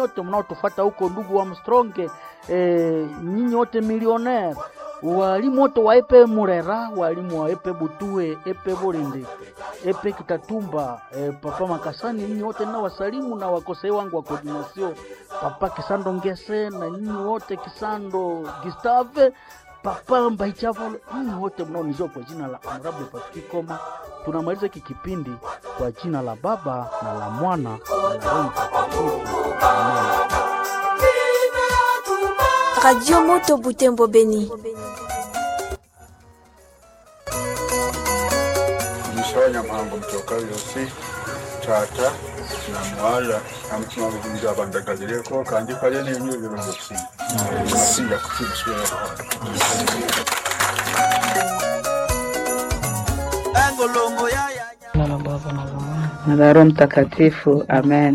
wote mnaotufuata huko, ndugu wa Mstronge, eh, nyinyi wote milionaire, walimu wote wa epe Murera, walimu wa epe Butue, epe Bolinde, epe Kitatumba, eh, papa Makasani, nyinyi wote na wasalimu na wakosei wangu wa coordination, papa Kisando Ngese na nyinyi wote Kisando Gustave Papa Mbaichavo, nyinyi wote mnaonijua kwa jina la Honorable Patrick Koma. Tunamaliza hiki kipindi kwa jina la Baba na la Mwana na la Roho Mtakatifu. Amen. Radio Moto Butembo Beni. Mshonya mhango mtoka yosi tata na mwala amutima bugunzi abandagazireko kandi kale n'enyo ebirongoti nasinja kukimuswera Jina la Baba na la Mwana na la Roho Mtakatifu. Amen.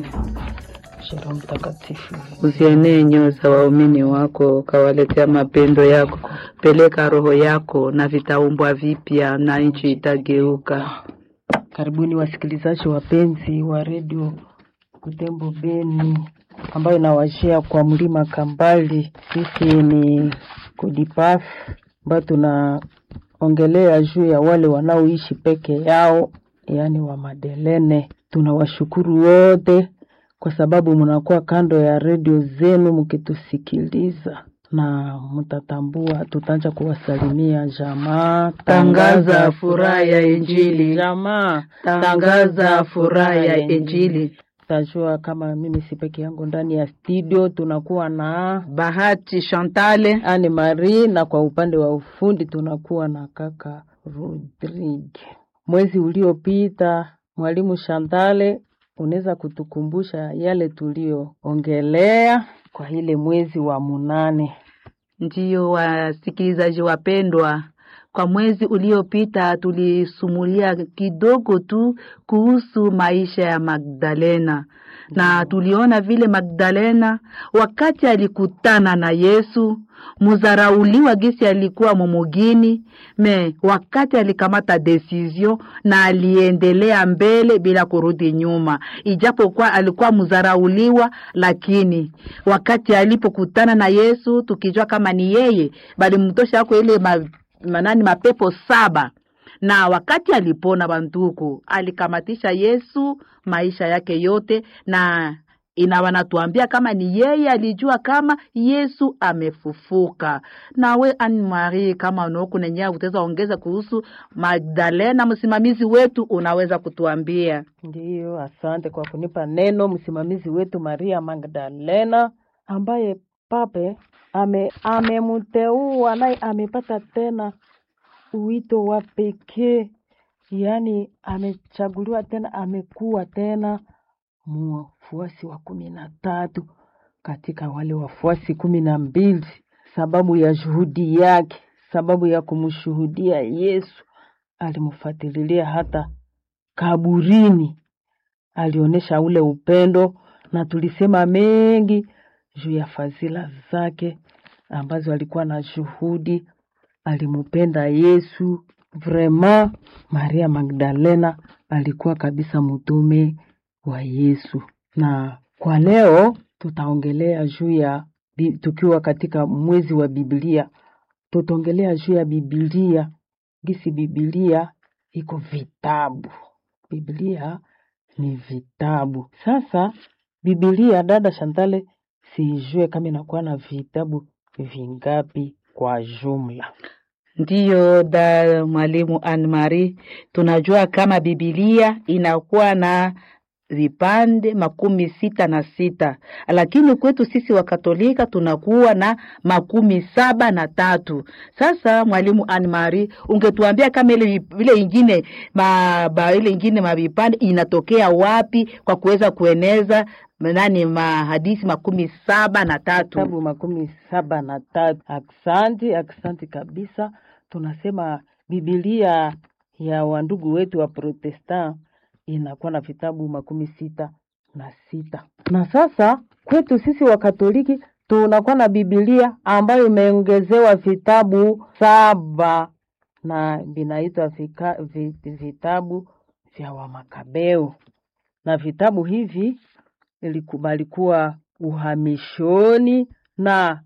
na Roho Mtakatifu. Uzienee nyoyo za waumini wako, ukawaletea mapendo yako. Peleka roho yako na vitaumbwa vipya, na nchi itageuka. Karibuni wasikilizaji wapenzi wa redio Butembo Beni ambayo inawashia kwa mlima Kambali. Sisi ni Kodipaf ambayo tunaongelea juu ya wale wanaoishi peke yao, yaani wa Madelene. Tunawashukuru wote kwa sababu mnakuwa kando ya redio zenu mkitusikiliza na mtatambua, tutaanza kuwasalimia jamaa. Tangaza furaha ya Injili. jamaa, Tangaza furaha ya Injili. Tajua kama mimi si peke yangu ndani ya studio, tunakuwa na Bahati Chantale, Anne Marie na kwa upande wa ufundi tunakuwa na kaka Rodrigue. Mwezi uliopita, mwalimu Shantale, unaweza kutukumbusha yale tulioongelea kwa ile mwezi wa munane? ndiyo wasikilizaji wapendwa, kwa mwezi uliopita tulisumulia kidogo tu kuhusu maisha ya Magdalena na tuliona vile Magdalena wakati alikutana na Yesu muzarauliwa gisi alikuwa mumugini me wakati alikamata decision na aliendelea mbele bila kurudi nyuma, ijapokuwa alikuwa muzarauliwa, lakini wakati alipokutana na Yesu tukijua kama ni yeye, bali mtosha ako ile ma, manani mapepo saba na wakati alipona banduku alikamatisha Yesu maisha yake yote, na ina wanatuambia kama ni yeye alijua kama Yesu amefufuka. Nawe Anne Marie, kama unaoku nenyewe utaweza ongeza kuhusu Magdalena, msimamizi wetu, unaweza kutuambia? Ndiyo, asante kwa kunipa neno, msimamizi wetu Maria Magdalena ambaye pape ame amemteua naye amepata tena uwito wa pekee, yaani amechaguliwa tena, amekuwa tena mfuasi wa kumi na tatu katika wale wafuasi kumi na mbili sababu ya juhudi yake, sababu ya kumshuhudia Yesu. Alimfuatililia hata kaburini, alionyesha ule upendo, na tulisema mengi juu ya fadhila zake ambazo alikuwa na juhudi alimpenda Yesu vrema. Maria Magdalena alikuwa kabisa mtume wa Yesu, na kwa leo tutaongelea juu ya bi- tukiwa katika mwezi wa Biblia, tutaongelea juu ya Biblia, gisi Biblia iko vitabu. Biblia ni vitabu. Sasa Biblia, dada Shantale, sijue kama inakuwa na vitabu vingapi kwa jumla. Ndiyo da mwalimu Anne Marie, tunajua kama Biblia inakuwa na vipande makumi sita na sita, lakini kwetu sisi Wakatolika tunakuwa na makumi saba na tatu. Sasa mwalimu Anne Marie, ungetuambia kama ile ile ingine ma, ba, ile ingine mavipande inatokea wapi kwa kuweza kueneza nani mahadisi makumi saba na tatu? Vitabu makumi saba na tatu. Aksanti, aksanti kabisa. Tunasema Biblia ya wandugu wetu wa Protestant inakuwa na vitabu makumi sita na sita. Na sasa kwetu sisi wa Katoliki tunakuwa na Biblia ambayo imeongezewa vitabu saba na vinaitwa vika- vi- vitabu vya Wamakabeo, na vitabu hivi iliku- balikuwa uhamishoni na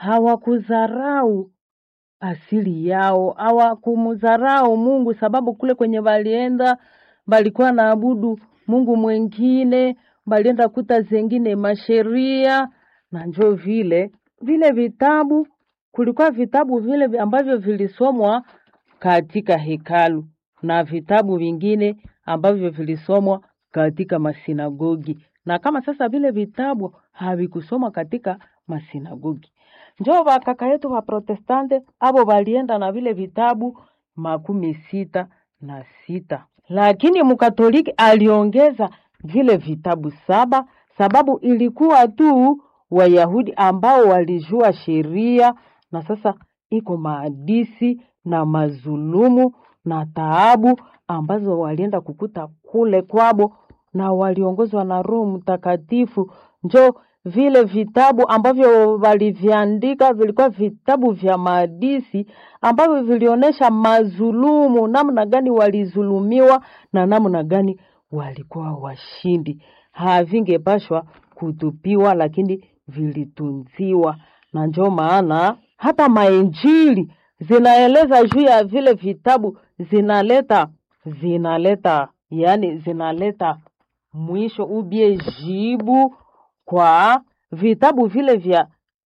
hawakudharau asili yao, hawakumdharau Mungu sababu kule kwenye walienda balikuwa naabudu Mungu mwengine, balienda kuta zengine masheria na njo vile vile vitabu, kulikuwa vitabu vile vi- ambavyo vilisomwa katika hekalu na vitabu vingine ambavyo vilisomwa katika masinagogi, na kama sasa vile vitabu havikusomwa katika masinagogi, njo wakaka yetu wa Protestante abo walienda na vile vitabu makumi sita na sita, lakini mkatoliki aliongeza vile vitabu saba sababu ilikuwa tu Wayahudi ambao walijua sheria na sasa iko maadisi na mazulumu na taabu ambazo walienda kukuta kule kwabo na waliongozwa na Roho Mtakatifu. Njo vile vitabu ambavyo waliviandika vilikuwa vitabu vya maadisi ambavyo vilionyesha mazulumu, namna gani walizulumiwa na namna gani walikuwa washindi. Havingepashwa kutupiwa, lakini vilitunziwa, na njo maana hata mainjili zinaeleza juu ya vile vitabu, zinaleta zinaleta yani zinaleta mwisho ubie jibu kwa vitabu vile vya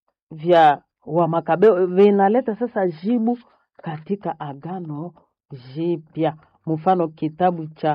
vya Wamakabeo vinaleta sasa jibu katika Agano Jipya, mfano kitabu cha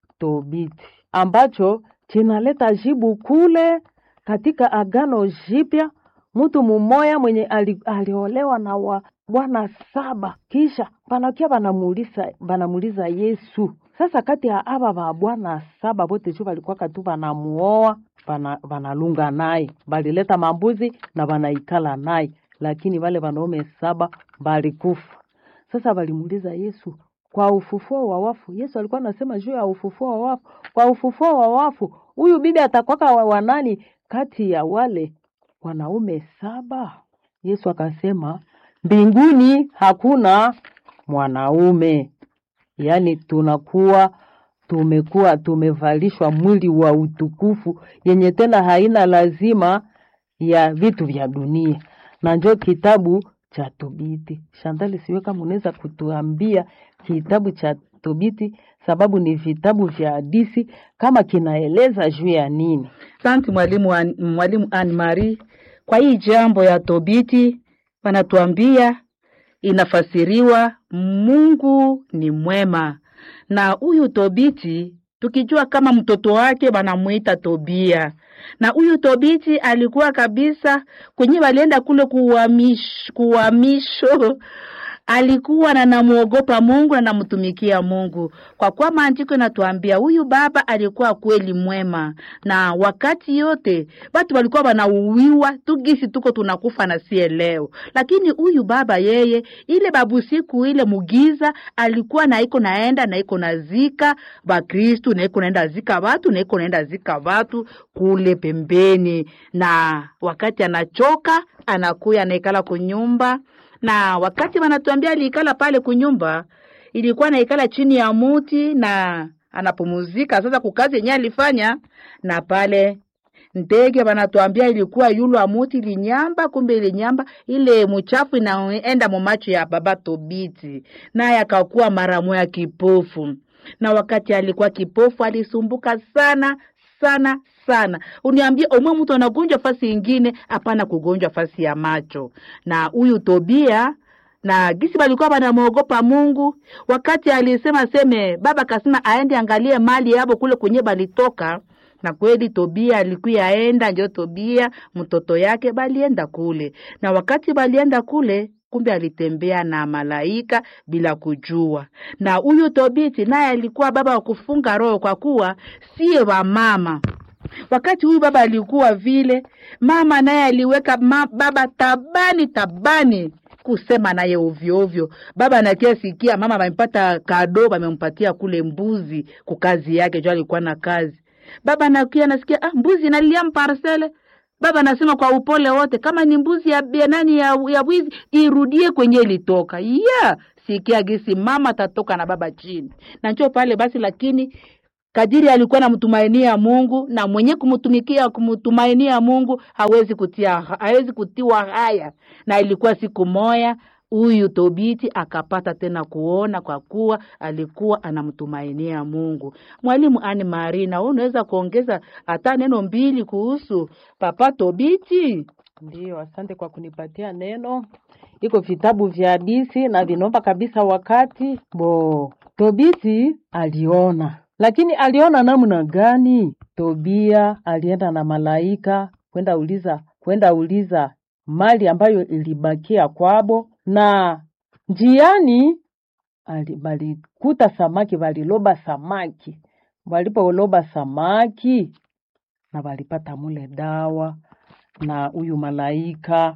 Tobiti ambacho kinaleta jibu kule katika Agano Jipya. Mtu mumoya mwenye ali, aliolewa na wa bwana saba, kisha panakia banamuuliza banamuuliza Yesu sasa, kati ya aba ba bwana saba bote tu balikuwa katu banamuoa bana, banalunga naye balileta mambuzi na banaikala naye, lakini wale wanaume saba balikufa. Sasa walimuuliza Yesu kwa ufufuo wa wafu. Yesu alikuwa anasema juu ya ufufuo wa wafu. Kwa ufufuo wa wafu, huyu bibi atakwaka wa wa nani kati ya wale wanaume saba? Yesu akasema mbinguni hakuna mwanaume, yaani tunakuwa tumekuwa tumevalishwa mwili wa utukufu yenye tena haina lazima ya vitu vya dunia, na njo kitabu cha Tobiti. Shantali, siwe kama unaweza kutuambia kitabu cha Tobiti, sababu ni vitabu vya hadisi, kama kinaeleza juu ya nini? Asante mwalimu An- mwalimu Anne Marie kwa hii jambo ya Tobiti, wanatuambia inafasiriwa Mungu ni mwema, na huyu Tobiti tukijua kama mtoto wake wanamuita Tobia, na huyu Tobiti alikuwa kabisa kwenye walienda kule kuhamish, kuhamisho alikuwa na namuogopa Mungu na namtumikia Mungu, kwa kuwa maandiko inatuambia huyu baba alikuwa kweli mwema, na wakati yote watu walikuwa wanauwiwa tugisi tuko tunakufa na sie leo, lakini huyu baba yeye, ile babu siku ile mugiza alikuwa na iko naenda na iko nazika Bakristu na iko naenda zika watu na iko naenda zika watu kule pembeni, na wakati anachoka anakuya anaikala kunyumba na wakati wanatuambia aliikala pale kunyumba, ilikuwa naikala chini ya muti na anapumuzika sasa kukazi yenyewe alifanya, na pale ndege wanatuambia ilikuwa yulu wa muti ilinyamba, kumbe ilinyamba ile muchafu inaenda mumacho ya baba Tobiti, naye akakuwa mara moya kipofu. Na wakati alikuwa kipofu alisumbuka sana sana sana. Uniambie omwe mtu anagonjwa fasi ingine, hapana kugonjwa fasi ya macho. Na huyu Tobia na gisi balikuwa banamwogopa Mungu, wakati alisema seme baba kasema aende angalie mali yabo kule kwenye balitoka na kweli Tobia alikuya aenda, njo Tobia mtoto yake balienda kule, na wakati balienda kule kumbe alitembea na malaika bila kujua. Na huyu Tobiti naye alikuwa baba wa kufunga roho, kwa kuwa sie wa mama wakati huyu baba alikuwa vile, mama naye aliweka ma, baba tabani tabani kusema naye ovyo ovyo. Baba anakia sikia mama amempata kado, amempatia kule mbuzi kukazi yake, jo alikuwa na kazi. Baba anakia nasikia ah, mbuzi nalia mparsele Baba anasema kwa upole wote, kama ni mbuzi ya ya nani ya, ya wizi irudie kwenye ilitoka. Yeah, sikia gisi mama tatoka na baba chini na njoo pale basi, lakini kadiri alikuwa namtumainia Mungu na mwenye kumtumikia kumtumainia Mungu hawezi kutia hawezi kutiwa haya. Na ilikuwa siku moya huyu Tobiti akapata tena kuona kwa kuwa alikuwa anamtumainia Mungu. Mwalimu Ani Marina, wewe unaweza kuongeza hata neno mbili kuhusu Papa Tobiti? Ndiyo, asante kwa kunipatia neno. Iko vitabu vya hadisi na vinomba kabisa wakati bo. Tobiti aliona, lakini aliona namna gani? Tobia alienda na malaika kwenda uliza kwenda uliza mali ambayo ilibakia kwabo, na njiani ali- balikuta samaki, baliloba samaki. Walipoloba samaki na walipata mule dawa na huyu malaika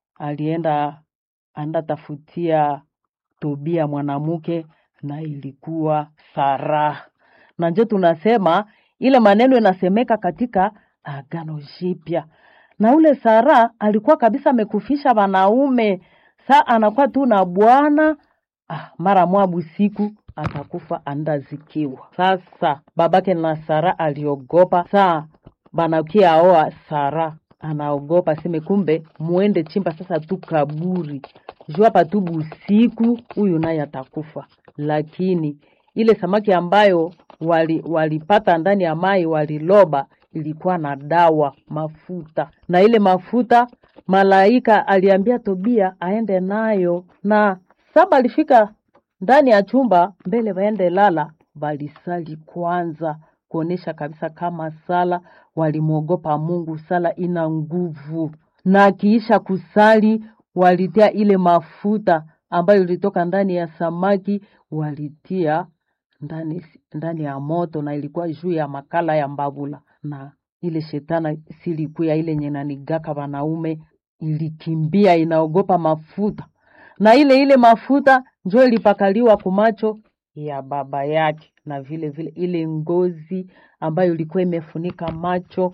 alienda anda tafutia Tobia mwanamke na ilikuwa Sara. Na njo tunasema ile maneno inasemeka katika Agano Jipya, na ule Sara alikuwa kabisa amekufisha wanaume, saa anakuwa tu na bwana ah, mara mwabu siku atakufa andazikiwa. Sasa babake na Sara aliogopa, saa banakia aoa Sara anaogopa seme, kumbe muende chimba sasa tu kaburi juu hapa tu busiku, huyu naye atakufa. Lakini ile samaki ambayo wali, walipata ndani ya mai waliloba ilikuwa na dawa mafuta, na ile mafuta malaika aliambia Tobia aende nayo, na saba alifika ndani ya chumba mbele waende lala, walisali kwanza kuonesha kabisa kama sala walimwogopa Mungu, sala ina nguvu. Na akiisha kusali walitia ile mafuta ambayo ilitoka ndani ya samaki, walitia ndani ndani ya moto, na ilikuwa juu ya makala ya mbavula, na ile shetana silikuya ile nyenanigaka wanaume ilikimbia inaogopa mafuta, na ile ile mafuta njo ilipakaliwa kumacho ya baba yake, na vile vile ile ngozi ambayo ilikuwa imefunika macho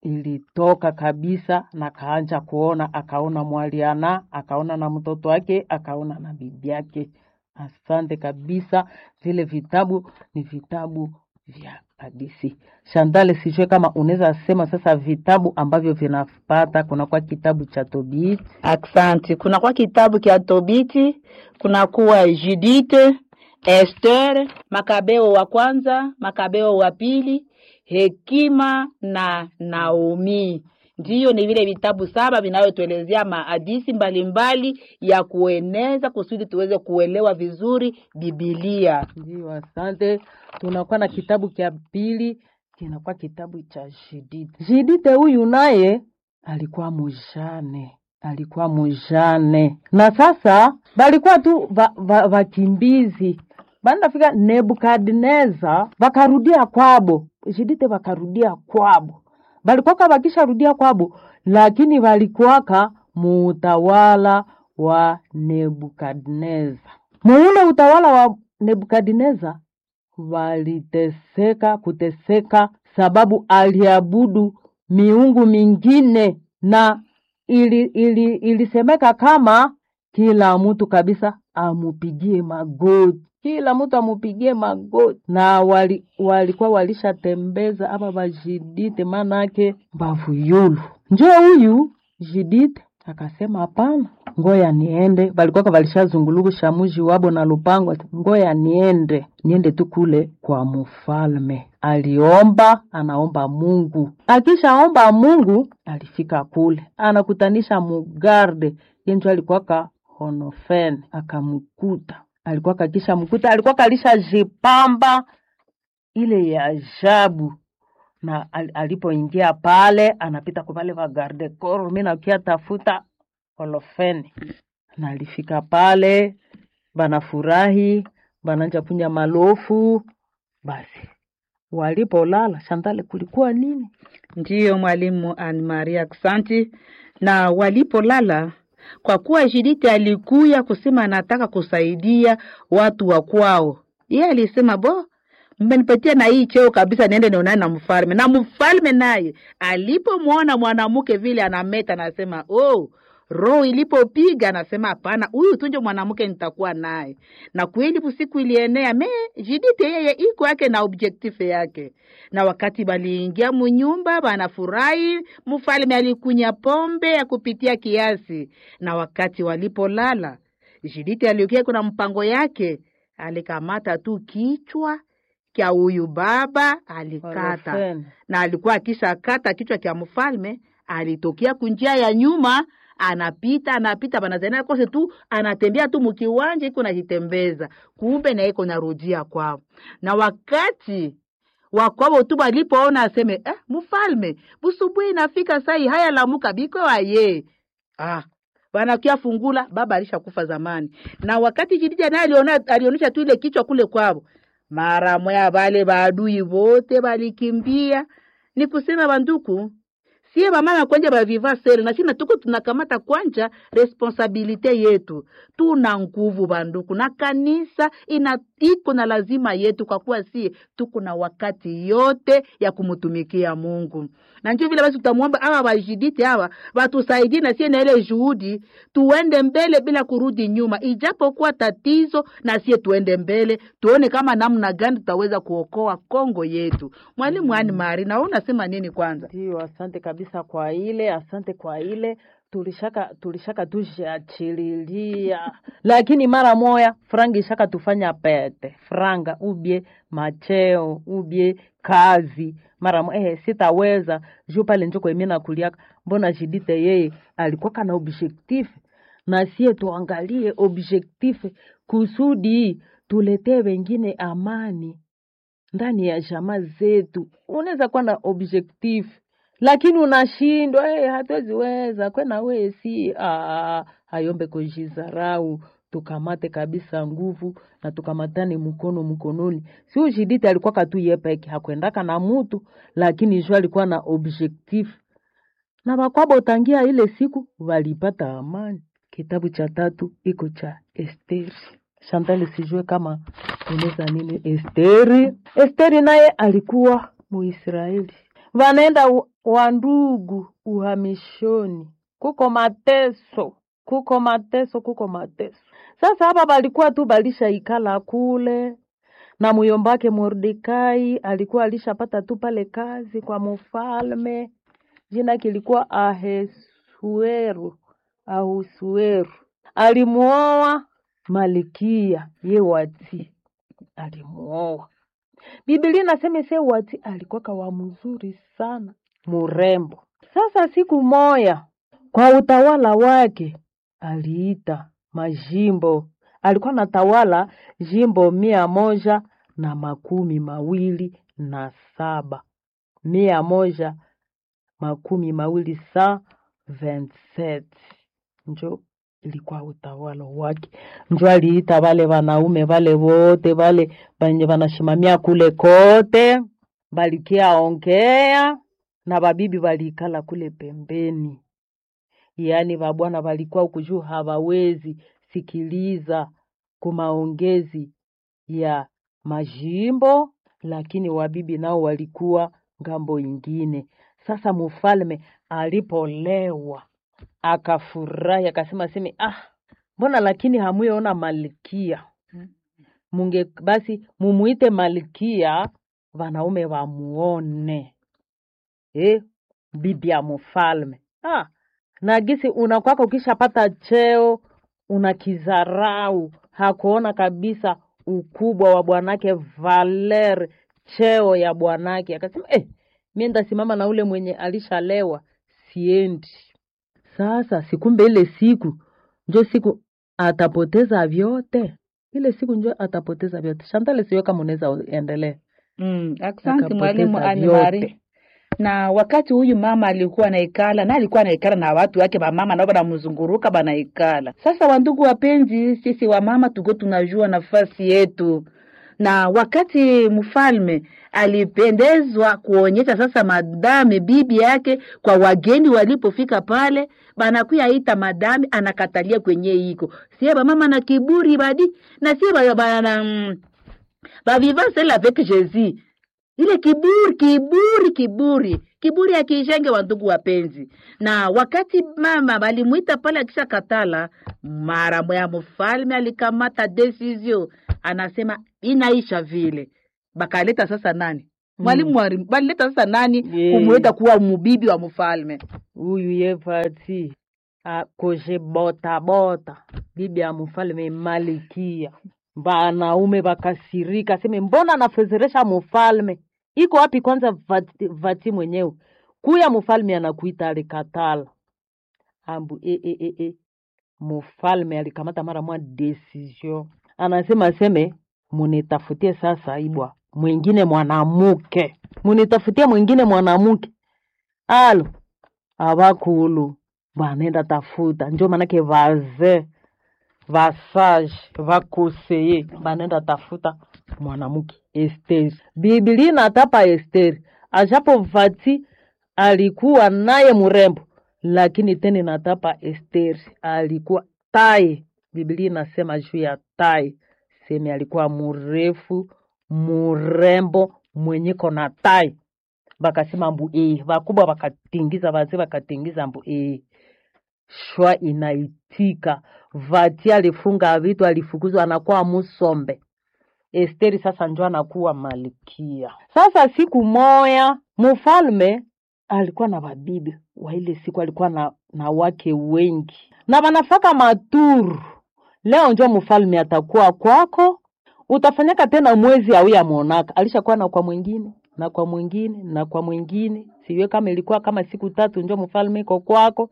ilitoka kabisa, na kaanja kuona, akaona mwaliana, akaona na mtoto wake, akaona na bibi yake. Asante kabisa, vile vitabu ni vitabu vya hadithi. Shandale, sijue kama unaweza sema sasa vitabu ambavyo vinapata, kunakuwa kitabu cha Tobit Aksanti. Kunakuwa kitabu kya Tobiti, kunakuwa Judite, Esther, Makabeo wa kwanza, Makabeo wa pili, Hekima na Naomi. Ndiyo, ni vile vitabu saba vinavyotuelezea mahadisi mbalimbali ya kueneza kusudi tuweze kuelewa vizuri Bibilia. Ndio, asante. Tunakuwa na kitabu cha pili, kinakuwa kitabu cha Judite. Judite huyu naye alikuwa mujane, alikuwa mujane, na sasa balikuwa tu va- va- vakimbizi bandafika Nebukadneza, vakarudia kwabo. Judite vakarudia kwabo, balikuwaka vakisharudia kwabo, lakini valikuwaka muutawala wa Nebukadneza. Muule utawala wa Nebukadneza waliteseka kuteseka, sababu aliabudu miungu mingine, na ili, ili, ilisemeka kama kila mtu kabisa amupigie magoti, kila mtu amupigie magoti, na wali, walikuwa walishatembeza ama vajidite, manake mbavuyulu. Njoo huyu Jidite akasema hapana, ngoya niende. Walikuwa walishazungulukusha muji wabo na lupango, ngoya niende, niende tu kule kwa mfalme. Aliomba, anaomba Mungu. Akishaomba Mungu, alifika kule, anakutanisha mugarde yenjo alikuwaka Honofen, akamkuta alikuwa kakisha mkuta, alikuwa kalisha jipamba ile ya ajabu na al- alipoingia pale anapita kwa pale vagarde koro, mi nakia tafuta Olofeni, na alifika pale, banafurahi bananja kunya malofu. Basi walipolala, Shantale, kulikuwa nini? Ndiyo mwalimu Anne Maria, aksanti. Na walipolala, kwa kuwa Judite alikuya kusema anataka kusaidia watu wa kwao, yeye alisema bo, mmenipatia na hii cheo kabisa, niende nionane na mfalme. Na mfalme naye alipomwona mwanamke vile anameta, anasema oh, roho ilipopiga anasema hapana, huyu tunje mwanamke nitakuwa naye. Na kweli usiku ilienea me Jidite yeye iko yake na objectif yake, na wakati baliingia munyumba banafurahi, mfalme alikunya pombe ya kupitia kiasi, na wakati walipolala Jidite aliukia kuna mpango yake, alikamata tu kichwa kya huyu baba alikata Orofeni. na alikuwa akisha kata kichwa kya mfalme, alitokea kunjia ya nyuma, anapita anapita, banazania kose tu anatembea tu mukiwanja iko najitembeza, kumbe na iko narudia kwao. Na wakati wakwabo tu balipoona aseme eh, mfalme busubuhi inafika sai haya lamuka biko waye ah wanakia fungula baba alishakufa zamani. Na wakati Jidija naye aliona alionyesha tu ile kichwa kule kwao, mara moya wale baadui wote balikimbia. Ni kusema banduku, sie bamama kwanja baviva sere na sina tuko tunakamata kwanja responsabilite yetu. Tuna nguvu banduku, na kanisa ina iko na lazima yetu, kwa kuwa sie tuko na wakati yote ya kumutumikia Mungu. Na ndio vile basi tutamwomba hawa wajidite hawa watusaidie na sie na ile juhudi, tuende mbele bila kurudi nyuma, ijapokuwa tatizo, na sie tuende mbele, tuone kama namna gani tutaweza kuokoa Kongo yetu. Mwalimu Ani Mari, na wewe unasema nini kwanza? Ndio, asante kabisa kwa ile, asante kwa ile tulishaka tulishaka tushiachililia, lakini mara moya franga ishaka tufanya pete franga ubye macheo ubye kazi mara moya eh, sitaweza juu pale njoko emi nakuliaka mbona jidite yeye alikuwa kana objectif na sie tuangalie objectif kusudi tuletee wengine amani ndani ya jamaa zetu. Unaweza kuwa na objectif lakini unashindwa hey, hatuwezi weza kwena we si ah, hayombe kujizarau tukamate kabisa nguvu na tukamatane mkono mkononi. Si ujidite alikuwa katu yepeke hakwendaka na mutu, lakini juu alikuwa na objectif na bakwabo tangia ile siku walipata amani. Kitabu cha tatu iko cha Esteri. Chantal, sijue kama unaweza nini Esteri. Esteri naye alikuwa Muisraeli, wanaenda u- wandugu uhamishoni, kuko mateso, kuko mateso, kuko mateso. Sasa hapa balikuwa tu balishaikala kule na muyombake Mordekai alikuwa alishapata tu pale kazi kwa mfalme, jina kilikuwa Ahasueru, Ahusueru. Alimuoa Malikia ye wati, alimuoa. Biblia inasema se wati alikuwa kawa mzuri sana, murembo. Sasa siku moya kwa utawala wake aliita majimbo, alikuwa natawala jimbo mia moja na makumi mawili na saba mia moja makumi mawili sa 27 njo ilikuwa utawala wake, njo aliita wale wanaume wale wote wale wenye wanashimamia kule kote, balikia ongea na babibi waliikala kule pembeni, yaani babwana walikuwa huku juu hawawezi sikiliza kumaongezi ya majimbo, lakini wabibi nao walikuwa ngambo ingine. Sasa mfalme alipolewa akafurahi, akasema seme, ah, mbona lakini hamuyaona malkia munge basi mumuite malkia wanaume wamuone eh, bibi ya mfalme ah, na gisi unakwaka ukishapata cheo unakizarau, hakuona kabisa ukubwa wa bwanake Valer, cheo ya bwanake. Akasema eh, mie ndasimama na ule mwenye alishalewa, siendi. Sasa sikumbe ile siku njo siku atapoteza vyote, ile siku njo atapoteza vyote. Shantale, siwe kama unaweza endelea. Mm, asante Akapoteza mwalimu vyote. Animari. Na wakati huyu mama alikuwa naikala na alikuwa naikala na watu wake bamama nao banamzunguruka banaikala. Sasa wandugu wapenzi, sisi wamama tuko tunajua nafasi yetu, na wakati mfalme alipendezwa kuonyesha sasa madame bibi yake kwa wageni walipofika pale, banakuya ita madame, anakatalia kwenye iko sie bamama na kiburi badi na sie ba- bana mm, bavivant seul avec Jésus ile kiburi kiburi kiburi kiburi akiishenge wa ndugu wapenzi na wakati mama walimwita pale akisha katala mara moya mfalme alikamata decision anasema inaisha vile bakaleta sasa nani mwalimu mm. balileta sasa nani Yeye. kumweta kuwa mubibi wa mfalme huyu yevati akoshe bota bota bibi ya mfalme malikia wanaume wakasirika seme mbona anafezeresha mfalme iko wapi kwanza vati, vati mwenyewe kuya mfalme anakuita alikatala ambu e, e, e, e. mfalme alikamata mara mwa decision anasema seme munitafutie sasa ibwa mwingine mwanamuke munitafutie mwingine mwanamuke alo avakulu vanenda tafuta njo manake vaze vasage vakoseye vanenda tafuta mwanamke Esteri. Biblia inatapa Esteri ajapo vati alikuwa naye mrembo, lakini tena inatapa Esteri alikuwa tai. Biblia inasema juu ya tai, seme alikuwa mrefu mrembo mwenyeko na tai bakasema mbu ee, vakubwa vakatingiza, vazee vakatingiza mbu ee, shwa inaitika. Vati alifunga vitu, alifukuzwa, anakuwa musombe. Esteri sasa njo anakuwa malkia. Sasa siku moya mfalme alikuwa na babibi wa ile siku, alikuwa na, na wake wengi na wanafaka maturu. Leo njo mfalme atakuwa kwako, utafanyaka tena mwezi au ya monaka. Alishakuwa na kwa mwingine na kwa mwingine na kwa mwingine, siwe kama ilikuwa kama siku tatu njo mfalme iko kwako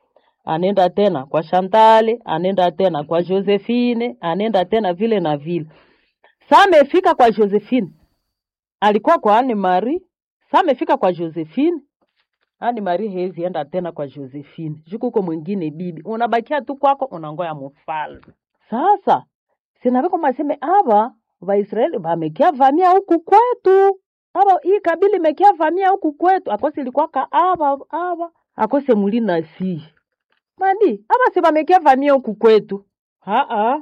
anenda tena kwa Shantale, anenda tena kwa Josephine, anenda tena vile na vile. Saa amefika kwa Josephine, alikuwa kwa Anne Marie. Saa amefika kwa Josephine, Anne Marie hezi enda tena kwa Josephine, juku uko mwingine bibi, unabakia tu kwako, unangoya mfalme. Sasa sinaviko maseme ava Vaisraeli vamekia vamia huku kwetu, ava hii kabila imekia vamia huku kwetu, akose ilikuwa ka ava ava akose mulina si madi ava si vamekia vamia huku kwetu, aa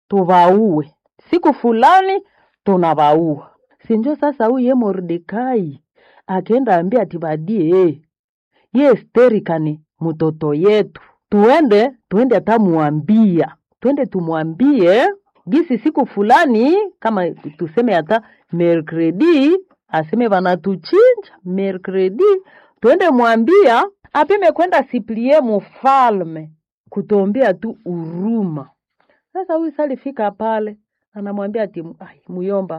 tuvaue siku fulani tunavaua. Sinjo sasa huyu ye Mordekai akenda ambia ati badie ye Esteri kani mtoto yetu, tuende tuende atamuambia, twende tumwambie gisi siku fulani, kama tuseme hata mercredi, aseme vanatuchinja mercredi, twende mwambia apime kwenda siplie mufalme kutombea tu uruma. Sasa huyu salifika pale anamwambia ati "Ai, muyomba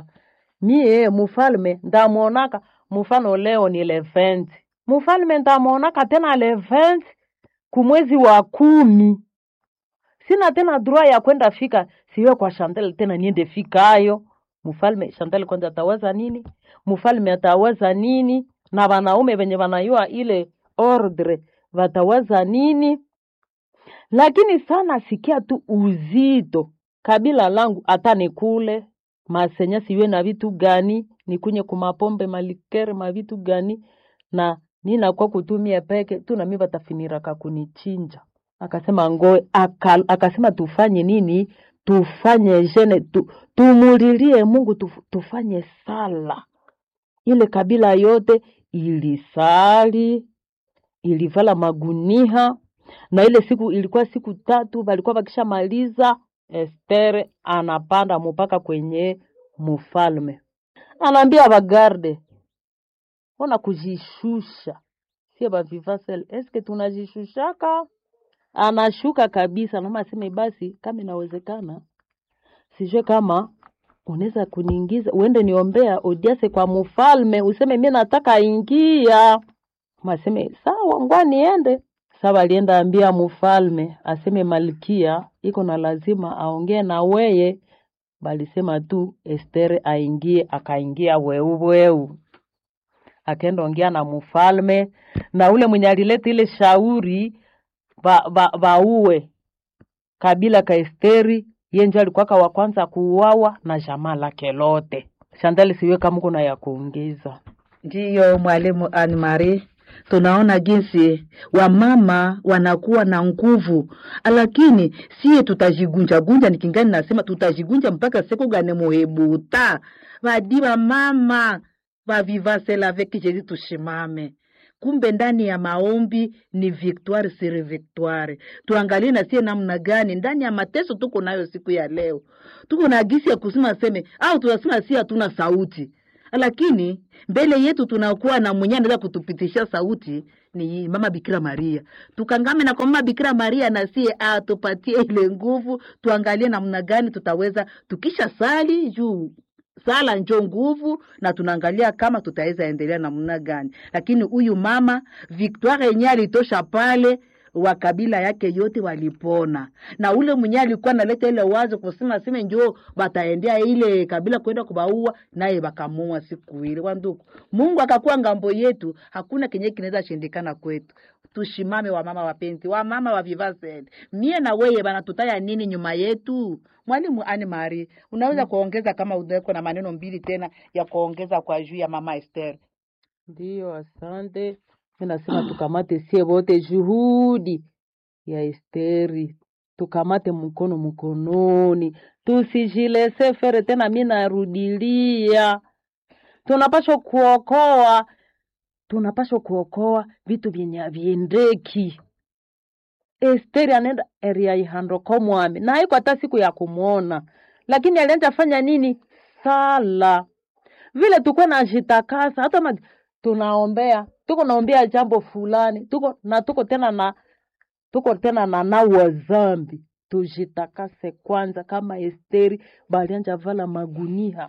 mie mufalme ndamwonaka mfano leo ni leventi mfalme ndamwonaka tena leventi kumwezi wa kumi sina tena droit ya kwenda fika siwe kwa Chantal tena niende fikayo mfalme Chantal kwanza atawaza nini mfalme atawaza nini na wanaume wenye wanayua ile ordre watawaza nini lakini sana sikia tu uzito kabila langu hata nikule masenya siwe na vitu gani nikunye kumapombe malikere mavitu gani na ninakuwa kutumia peke tu nami watafiniraka kunichinja akasema ngoe aka, akasema tufanye nini tufanye jene tu, tumulilie mungu tuf, tufanye sala ile kabila yote ilisali ilivala maguniha na ile siku ilikuwa siku tatu walikuwa wakishamaliza Estere anapanda mpaka kwenye mfalme, anaambia bagarde, ona kujishusha, sie bavivasel eske tunajishushaka? Anashuka kabisa, naoma aseme basi, kama inawezekana, sijue kama unaweza kuniingiza, uende niombea odiase kwa mfalme, useme mimi nataka ingia. Maseme sawa, ngwa niende. Sasa alienda ambia mfalme aseme malkia iko na lazima aongee na weye. Balisema tu Estere aingie, akaingia weu weu, akaenda ongea na mfalme na ule mwenye alileta ile shauri ba, ba, bauwe kabila ka Esteri, ye ndio alikuwaka wa kwanza kuuawa na jamaa lake lote. Shandali, siwe kama kuna ya kuongeza. Ndiyo mwalimu Anne Marie, tunaona jinsi wamama wanakuwa na nguvu, lakini siye tutajigunja gunja. Nikingani nasema tutajigunja mpaka siku gani muhebuta vadi mama vavivasela avec Jésus tushimame. Kumbe ndani ya maombi ni victoire sur victoire. Tuangalie na sie namna gani ndani ya mateso tuko nayo siku ya leo, tuko na gisi ya kusema seme au tunasema si hatuna sauti, lakini mbele yetu tunakuwa na mwenye anaweza kutupitisha sauti ni mama Bikira Maria. Tukangame na kwa mama Bikira Maria na sie atupatie ile nguvu, tuangalie namna gani tutaweza tukisha sali juu sala njo nguvu, na tunaangalia kama tutaweza endelea namna gani. Lakini huyu mama Victoire yenyewe alitosha pale wa kabila yake yote walipona, na ule mwenyewe alikuwa analeta ile wazo kusema seme njoo bataendea ile kabila kwenda kubaua, naye bakamua siku ile. Wanduku, Mungu akakuwa ngambo yetu, hakuna kenye kinaweza shindikana kwetu. Tushimame wamama wapenzi, wamama wa Vivasel, mie na weye bana tutaya nini nyuma yetu? Mwalimu Ani Mari, unaweza kuongeza kama uko na maneno mbili tena ya kuongeza kwa juu ya mama Esther? Ndiyo, asante. Mi nasema tukamate sie wote juhudi ya Esteri, tukamate mkono mkononi, tusijilese fere tena. Mi narudilia, tunapashwa kuokoa, tunapashwa kuokoa vitu vyenye haviendeki. Esteri anaenda area ihando komwami na haiko hata siku ya kumwona, lakini alienda fanya nini? Sala vile tuko na jitakasa hata ma, tunaombea tuko naombea jambo fulani tuko na tuko tena na tuko tena na nawa zambi tujitakase kwanza, kama Esteri balianja vala magunia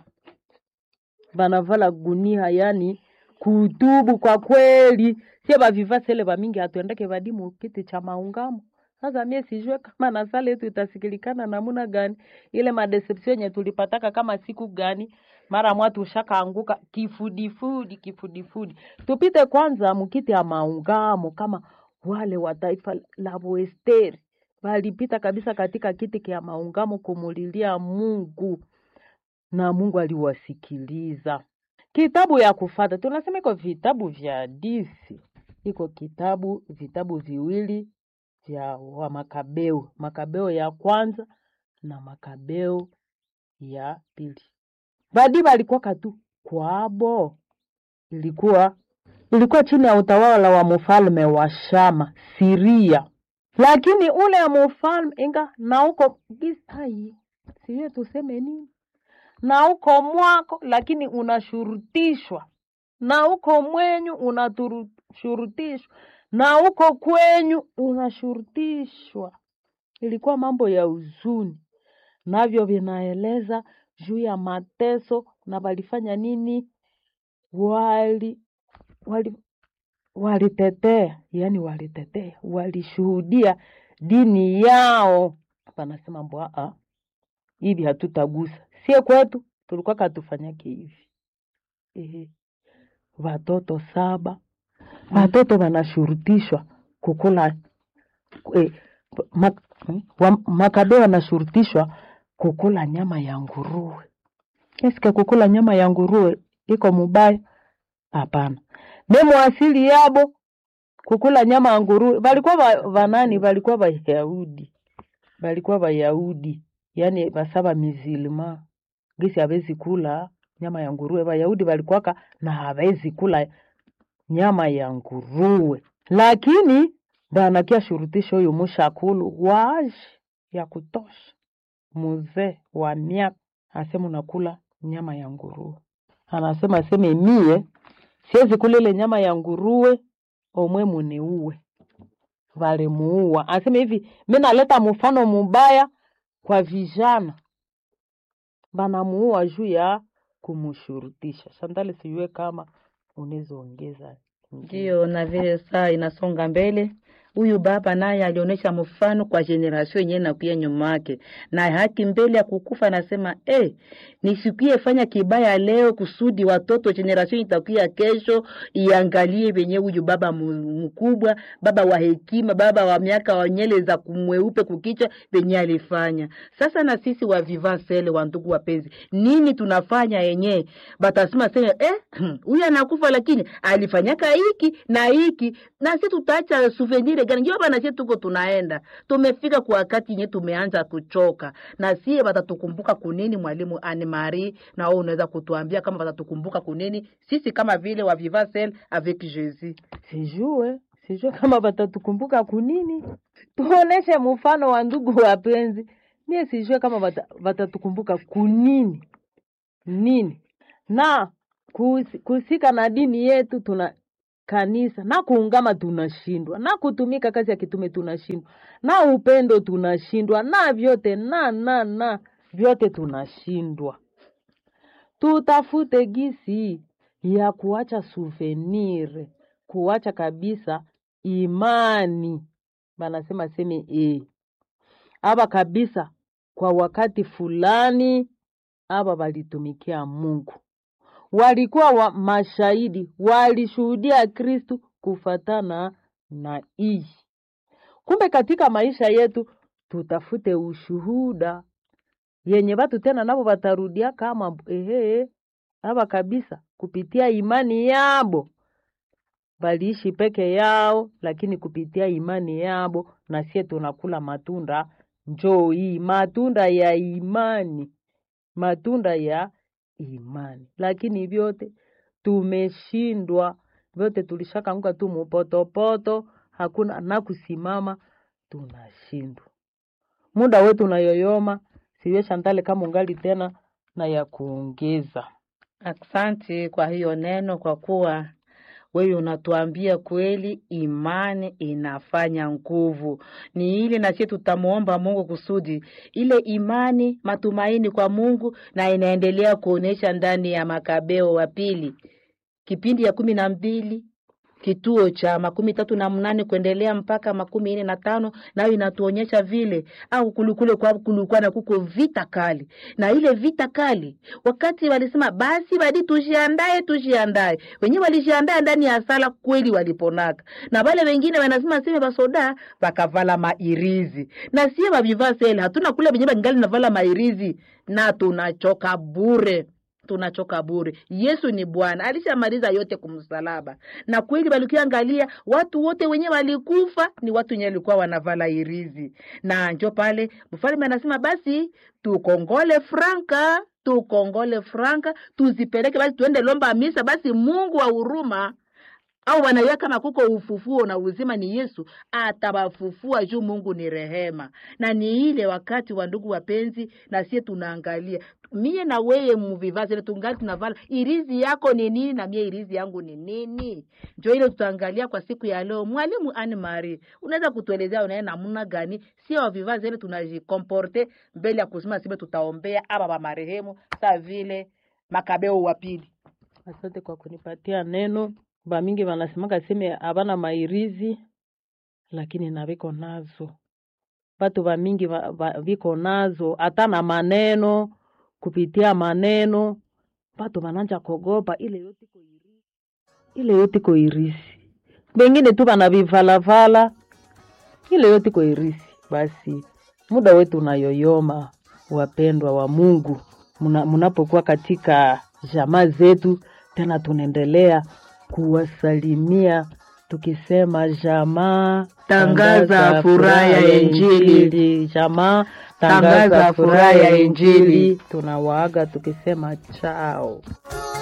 banavala gunia, yani kutubu kwa kweli. Sie bavivasele bamingi hatuendeke vadimu kiti cha maungamo. Sasa mie sijue kama na sala yetu itasikilikana namuna gani, ile madeception yenye tulipataka kama siku gani, mara mwatu ushakaanguka kifudifudi kifudifudi. Tupite kwanza mukiti ya maungamo kama wale wa taifa la Boesteri walipita kabisa katika kiti kia maungamo kumulilia Mungu na Mungu aliwasikiliza. Kitabu ya kufata tunasema iko vitabu vya hadithi, iko kitabu vitabu viwili vya wa Makabeo, Makabeo ya kwanza na Makabeo ya pili. Badi balikuwa katu kwabo, ilikuwa ilikuwa chini ya utawala wa mfalme wa Shama Siria, lakini ule ya mfalme inga na uko gisai siwe tuseme nini na uko mwako, lakini unashurutishwa na uko mwenyu unashurutishwa na uko kwenyu unashurutishwa. Ilikuwa mambo ya huzuni, navyo vinaeleza juu ya mateso na walifanya nini, wali wali walitetea, yani walitetea, walishuhudia dini yao. Panasema mbwa hivi hatutagusa sie kwetu tulikuwa katufanyake hivi ehe. Watoto saba watoto wanashurutishwa kukula eh, mak, wa, Makabeo wanashurutishwa kukula nyama ya nguruwe. Eske kukula nyama ya nguruwe iko mubaya? Hapana, demu asili yabo kukula nyama ya nguruwe. Walikuwa wa- wanani? Walikuwa Wayahudi, walikuwa Wayahudi yani basaba mizilima gisi hawezi kula nyama ya nguruwe. Wayahudi walikuwaka na hawezi kula nyama ya nguruwe, lakini banakia shurutisho huyu mushakulu waji ya kutosha, muzee wa miaka asema unakula nyama ya nguruwe. Anasema aseme mie siwezi kula ile nyama ya nguruwe, omwe muniue. Walimuua. Aseme hivi, mi naleta mfano mubaya kwa vijana banamuua juu ya kumshurutisha. Sandali, sijue kama unaweza ongeza ingine. Ndio, na vile saa inasonga mbele, huyu baba naye alionyesha mfano kwa generation yenyewe nakuya nyuma yake, na haki mbele ya kukufa anasema eh, nisikie fanya kibaya leo kusudi watoto generation itakuya kesho iangalie venye huyu baba mu- mkubwa, baba wa hekima, baba wa miaka wa nyele za kumweupe kukicha venye alifanya. Sasa na sisi wa vivasele wa ndugu wapenzi, nini tunafanya yenye batasema sema eh, huyu anakufa lakini alifanyaka hiki na hiki, na sisi tutaacha souvenir gani njo hapa nasie tuko tunaenda tumefika kwa wakati yenye tumeanza kuchoka na sie watatukumbuka kunini mwalimu Anne Marie na wewe unaweza kutuambia kama watatukumbuka kunini sisi kama vile wa Viva Celle avec Jésus sijue sijue kama watatukumbuka kunini tuoneshe mfano wa ndugu wapenzi mie sijue kama wata- watatukumbuka kunini nini na kuhusi- kuhusika na dini yetu tuna kanisa na kuungama tunashindwa na kutumika kazi ya kitume tunashindwa na upendo tunashindwa na vyote na na na vyote tunashindwa tutafute gisi ya kuacha souvenir kuacha kabisa imani banasema seme e aba kabisa kwa wakati fulani aba walitumikia Mungu walikuwa wa mashahidi walishuhudia Kristu kufatana na hii. Kumbe katika maisha yetu tutafute ushuhuda yenye watu tena nabo watarudia kama ehe, aba kabisa kupitia imani yabo baliishi peke yao, lakini kupitia imani yabo na sie tunakula matunda njoo hii matunda ya imani, matunda ya imani, lakini vyote tumeshindwa, vyote tulishakanguka tu mupotopoto, hakuna na kusimama, tunashindwa. Muda wetu unayoyoma, siwe Shantale kama ungali tena na ya kuongeza. Asante kwa hiyo neno, kwa kuwa wewe unatuambia kweli, imani inafanya nguvu. Ni ile na sisi tutamuomba Mungu kusudi ile imani, matumaini kwa Mungu, na inaendelea kuonesha ndani ya Makabeo wa pili kipindi ya kumi na mbili kituo cha makumi tatu na mnane kuendelea mpaka makumi nne na tano nayo inatuonyesha vile au kulikule kwa kulikuwa na kuko vita kali na ile vita kali wakati walisema basi badi tujiandae tujiandae wenyewe walijiandaa ndani ya sala kweli waliponaka na wale wengine wanasema seme basoda bakavala mairizi na sie bavivaa sele hatuna kule venyewe bangali navala mairizi na tunachoka bure tunachoka bure. Yesu ni Bwana, alishamaliza yote kumsalaba. Na kweli walikiangalia watu wote wenye walikufa ni watu wenye walikuwa wanavala irizi, na njo pale mfalme anasema basi tukongole franka tukongole franka tuzipeleke basi tuende lomba misa basi Mungu wa huruma au wanaiwa kama kuko ufufuo na uzima ni Yesu atawafufua juu Mungu ni rehema. Na ni ile wakati wa ndugu wapenzi, na sie tunaangalia mie na wewe muvivazi ile tungali tunavala irizi yako ni nini na mie irizi yangu ni nini, njo ile tutaangalia kwa siku ya leo. Mwalimu Anne Marie, unaweza kutuelezea unaye namna gani sio wavivazi ile tunajikomporte mbele ya kusema sibe tutaombea aba ba marehemu saa vile Makabeo wa pili. Asante kwa kunipatia neno. Bamingi wanasemaka seme habana mairizi, lakini na viko nazo. Batu bamingi va- va- viko nazo hata na maneno, kupitia maneno batu bananja kogopa ile yote iko irisi, ile yote iko irisi. Bengine tu banavivalavala, ile yote iko irisi. Basi muda wetu unayoyoma, wapendwa wa Mungu, muna- munapokuwa katika jamaa zetu, tena tunaendelea kuwasalimia tukisema jamaa Tangaza furaha ya Injili. jamaa Tangaza furaha ya Injili. tunawaaga tukisema chao.